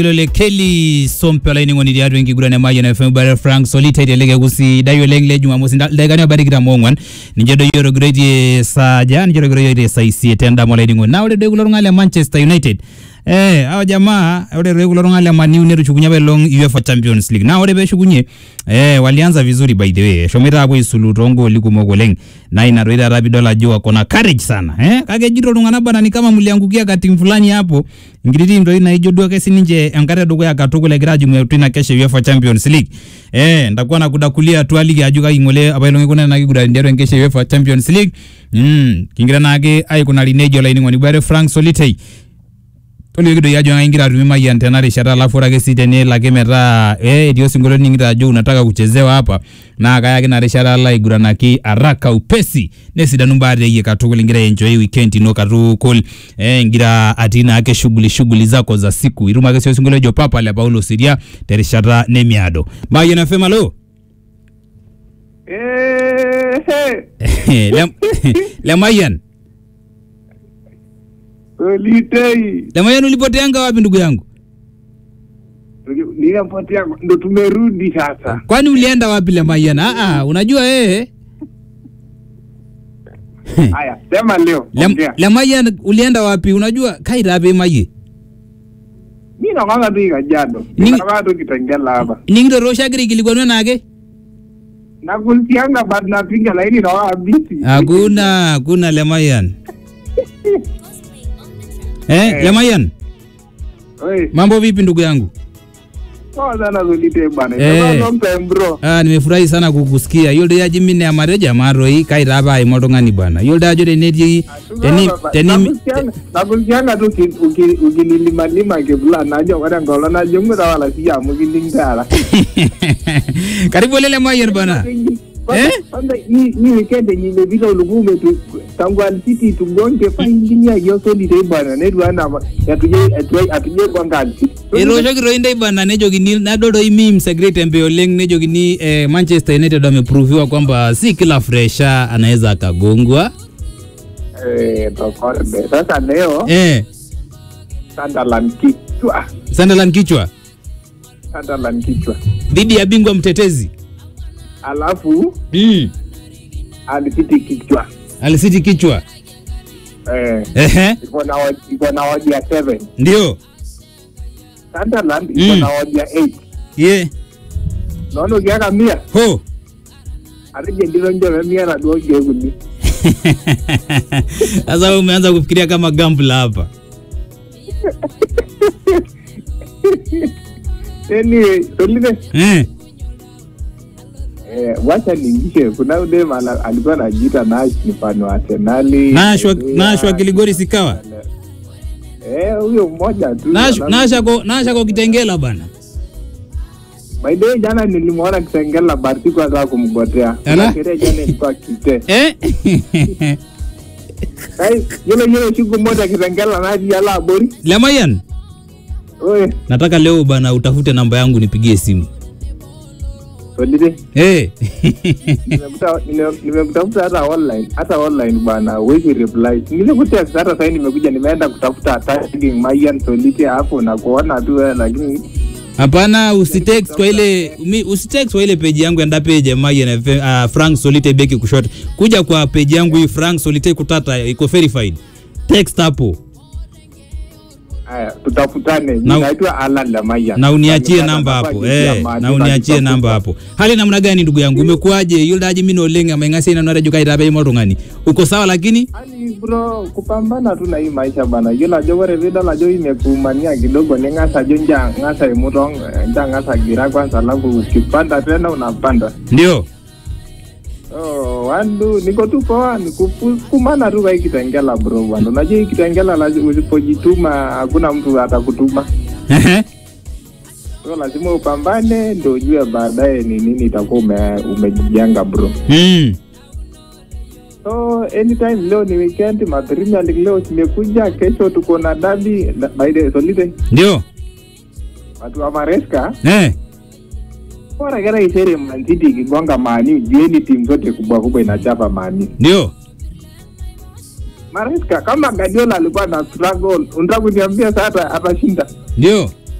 lole Kelly Sompe olaining'oni tiatua enkiguran e Mayian FM bare Frank Solita iteleke kusidai oleng le Jumamosi dakikani obaya tikitam oong'uan ninche doi etogiroitie saaja ninche etogiroitie saa isiet endama olaining'oni naa ore doi kulo tung'anak le Manchester United Eh, hao jamaa ore doi kulo tung'anak le Man U netushukunye apa elong UEFA Champions League. Na ore peshukunye eh, walianza vizuri by the way. Eshomoita apuo aisulu toongooli kumok oleng. Na ina doi taata pidol ajo wako na courage sana. Eh, kake ejito iltung'anak bana ni kama mliangukia ka timu fulani hapo. Enkiti timu doi naijo duo ake sininche enkata edukuya katukul egira ajing'u tina kesho UEFA Champions League. Eh, ndakuwa nakudakulia tualiki ajo kai ng'ole apailong ikuna ena kiguran tiatua enkesho e UEFA Champions League. Mm, kingira naake aikunari nejia olainining'oni bare Frank Solitei tolioki doi ajo ingira atumie Mayian tena rishata alafu ore ake sii tenelo ake metaa eh, etii osinkolio ning'ita ajo unataka kuchezewa hapa naa kayaki ina rishata alo aiguranaki haraka upesi nesidanu mbaa teeyie katukul ingira enjoy weekend ino katukul eh, ingira atii naake shughuli shughuli zako za siku itum ake sii osinkolio ojo papa le Paulo Siria terishata nemiado Mayian FM alo Eh, le, le Mayian Solitei. le Mayian ulipoteanga wapi ndugu yangu Ninapotea ndo tumerudi sasa. kwani ulienda wapi le Mayian ah, ah, unajua eh Haya, sema leo. Le, ongea. le Mayian ulienda wapi unajua kairape maye Mimi nakwanga tu ikajado. Ni- Nakwanga tu kitengela hapa. nikitoroshakira ikilikwanwa nake Nakusianga bado napiga laini na wao busy. hakuna hakuna le Mayian eh, Eh. le Mayian Oi, mambo vipi ndugu yangu poa sana Solitei bana. Eh. Itakuwa long time bro. Ah, nimefurahi sana kukusikia yiolo doi ajo mine amatejo amaroi kaitaapa aima oltung'ani bwana yiolo doi ajo tenetii teni, teni, Nakusianga- nakusianga tu uki- uki- ukinilimalima kibla najo ore enkolong najo ng'uta wala siya amu kining taata. karibu ole le Mayian bwana Kwanza- Eh? kwanza hii hii weekend yenye imepita ulikuwa umetu tangu Alcity tugonge faingilia hiyo Solitei bwana netu ana atuje atuje atuje gonga Alcity. etooshoki toi ndai bana nejokini nadol toi memes egira aitembe oleng nejokini eh, Manchester United wameproviwa kwamba si kila fresha anaweza akagongwa Eh, tokode. Sasa leo eh, Sunderland kichwa. Sunderland kichwa Sunderland kichwa. dhidi ya bingwa mtetezi Alafu mm. Alcity kichwa. Alisiti kichwa Eh, ehe, iko na odi- iko na odi ya 7. ndio Sunderland iko Mm. na odi ya 8. ye Naona ukiweka mia ho atije ndilo njo mia na duo kieguni. sasa wewe umeanza kufikiria kama gambla hapa Anyway, Solite eh. Eh, wacha niingishe kuna ule mala alikuwa anajiita Nash ni fan wa Arsenali. nashwa Eh, nashwa kiligori sikawa Eh, huyo mmoja tu. Nash- Alafu- nashako nashako kitengela bana By the way, jana nilimwona Kitengela but sikuwa nataka kumgotea. Ala? Kuna sherehe jana ilikuwa kite. eh? Kai, yule yule siku moja Kitengela naji ala abori. Lemayan Oye, nataka leo bana utafute namba yangu nipigie simu Solite. eh. Nimekuta nime- nimekutafuta hata online, hata online bana, huwezi reply. Nilikutext hata sasa nimekuja nimeenda kutafuta tagging Mayan Solite hapo na kuona tu wewe lakini Hapana, usitext kwa ile mi- usitext kwa ile page yangu enda page ya Mayan FM, uh, Frank Solite beki kushoto. Kuja kwa page yangu hii Frank Solite kutata iko verified. Text hapo haya tutafutane. Na- Naitwa Alan Lamaya. na uniachie Nipata namba nafasi hapo. ya Eh, mahali na uniachie pa namba hapo. Hali namna gani ndugu yangu? Umekuaje? Yule daji mimi nolenga maingasi ina nare jukai tabe mo tungani. Uko sawa lakini? Hali bro, kupambana tu na hii maisha bana. Yule ajo ore vida lajo imekumania kidogo ni ngasa jo nja ngasa imutong nja ngasa gira kwanza alafu ukipanda tena unapanda. Ndio. Oh, wandu niko tu poa ni kupu- kumana tu kwa hii kitengela bro bwana. Unajua hii kitengela lazima usipojituma hakuna mtu atakutuma. Ehe. So lazima upambane ndio ujue baadaye ni nini itakuwa ume, umejijenga bro. Mm. So anytime leo ni weekend, ma Premier League leo zimekuja, kesho tuko na dabi by the solide Ndio. watu wa Maresca Eh. bora kera isere Man City ikigonga Mani, jieni timu zote kubwa kubwa inachapa Mani. Ndio. Maresca kama Guardiola alikuwa na struggle, unataka kuniambia sasa atashinda? Ndio.